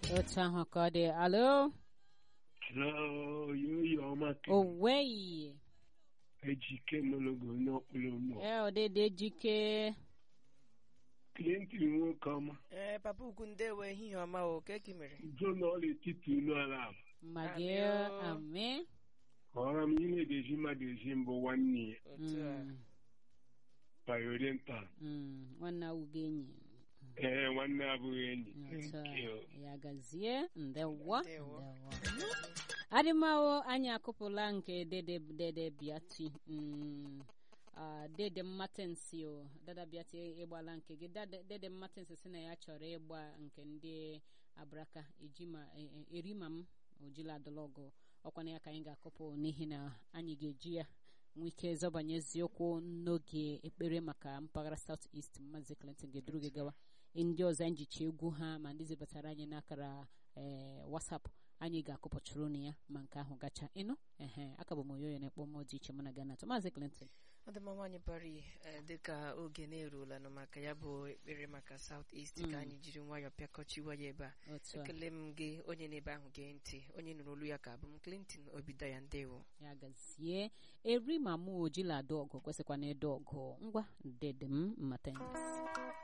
otu ahụ ka ọ dị alo oyoyo ọma oweyi ejike nologo onye ọkpụrụ mmụọ ee ọdịdị ejike klienti nwoke ọma ee papa ukwu ndewo ehihie ọma o ka eki mere udo na ọla etiti unu ala ala ma gị Amị o. amị kọrọ m ihe na-eji mmadụ ezi mbụ nwanne ya otu a Mm, bayoriental mm, nwanne awụgo enyi ee nwanne abụghị enyi otu a Thank you. ya gazie ndewo Ndewo. ndewo adịmawo anyị akụpụla nke dede dede biati mm, ah, dede mmatensi o dada biati ịgbala nke gị Dada- dede mmatensi si na ya chọrọ ịgba nke ndị abraka ejima e- e- erima m ojila adọlọgụ ọkwana ya ka anyị ga-akụpụ n'ihi na anyị ga-eji ya nwee ike zọbanye eziokwu n'oge ekpere maka mpaghara south east maazị clinton ga-eduru gị gawa ndị ọzọ anyị jicha egwu ha ma ndị zibatara anyị n'akara ee wasapụ anyị ga-akụpọchụrụ na ya ma nke ahụ gacha ịnụ ehe aka bụ m oyoyo na-ekpọ mmụọ dị iche mụ na gana atọ maazị clinton ọ dị mma nwaanyị pari eh, dịka oge na-eruola nụ maka ya bụ ekpere maka South East ka Mm. anyị jiri nwayọọ pịakọchiwa ya ebe a otu a ekele m gị onye na-ebe ahụ gee ntị onye nụrụ olu ya ka abụ m Clinton Obidaya ndewo ya gazie eri ma mụ ojila ada ọgụ kwesịkwa na ịda ọgụ ngwa dede m mmatens